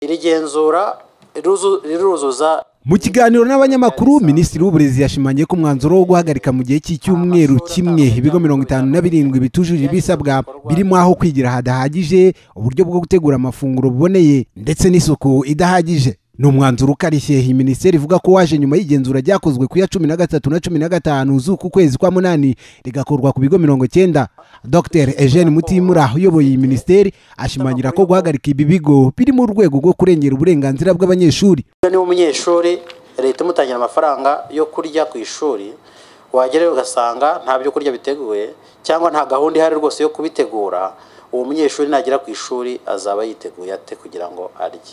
iri genzura riruzuza mu kiganiro n'abanyamakuru minisitiri w'uburezi yashimangiye ko umwanzuro wo guhagarika mu gihe cy'icyumweru kimwe ibigo mirongo itanu na birindwi bitujuje ibisabwa birimo aho kwigira hadahagije uburyo bwo gutegura amafunguro buboneye ndetse n'isuku idahagije ni umwanzuro ukarishye iyi minisiteri ivuga ko waje nyuma y'igenzura ryakozwe ku ya cumi na gatatu na cumi na gatanu z'uku kwezi kwa munani rigakorwa ku bigo mirongo cyenda dr eugene mutimura uyoboye iyi minisiteri ashimangira ko guhagarika ibi bigo biri mu rwego rwo kurengera uburenganzira bw'abanyeshuri niba umunyeshuri leta imutangira amafaranga yo kurya ku ishuri wagerayo ugasanga nta byo kurya biteguye cyangwa nta gahunda ihari rwose yo kubitegura uwo munyeshuri nagera ku ishuri azaba yiteguye ate kugira ngo arye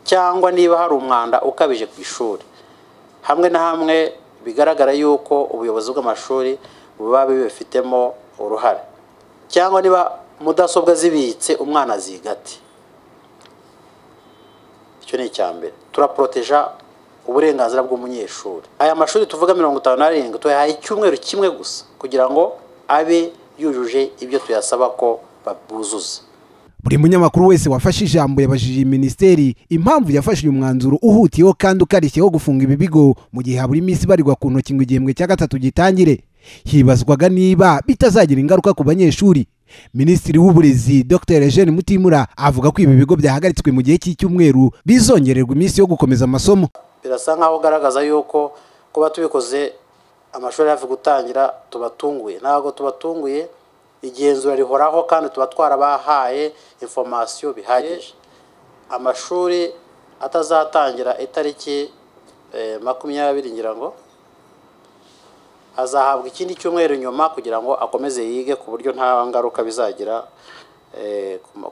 cyangwa niba hari umwanda ukabije ku ishuri hamwe na hamwe bigaragara yuko ubuyobozi bw'amashuri buba bubifitemo uruhare cyangwa niba mudasobwa zibitse umwana zigate icyo ni icya mbere turaporoteja uburenganzira bw'umunyeshuri aya mashuri tuvuga mirongo itanu n'arindwi tuyahaye icyumweru kimwe gusa kugira ngo abe yujuje ibyo tuyasaba ko buzuza buri munyamakuru wese wafashe ijambo yabajije iyi minisiteri impamvu yafashe uyu mwanzuro uhutiyeho kandi ukarishye wo gufunga ibi bigo mu gihe habura iminsi ibarirwa ku ntoki ngo igihembwe cya gatatu gitangire hibazwaga niba bitazagira ingaruka ku banyeshuri minisitiri w'uburezi dr eugene mutimura avuga ko ibi bigo byahagaritswe mu gihe cy'icyumweru bizongererwa iminsi yo gukomeza amasomo birasa nk'aho ugaragaza yuko kuba tubikoze amashuri hafi gutangira tubatunguye ntabwo tubatunguye igenzura rihoraho kandi tuba twarabahaye informasiyo bihagije amashuri atazatangira itariki makumyabiri ngira ngo azahabwa ikindi cyumweru nyuma kugira ngo akomeze yige ku buryo nta ngaruka bizagira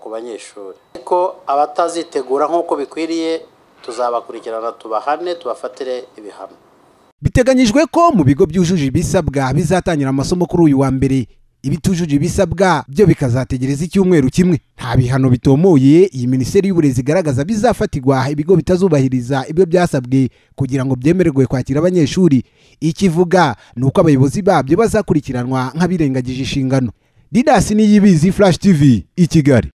ku banyeshuri ariko abatazitegura nk'uko bikwiriye tuzabakurikirana tubahane tubafatire ibihano biteganyijwe ko mu bigo byujuje ibisabwa bizatangira amasomo kuri uyu wa mbere ibitujuje ibisabwa byo bikazategereza icyumweru kimwe nta bihano bitomoye iyi minisiteri y'uburezi igaragaza bizafatirwa ibigo bitazubahiriza ibyo byasabwe kugira ngo byemererwe kwakira abanyeshuri ikivuga ni uko abayobozi babyo bazakurikiranwa nk'abirengagije inshingano didasi niyibizi furashi tivi i kigali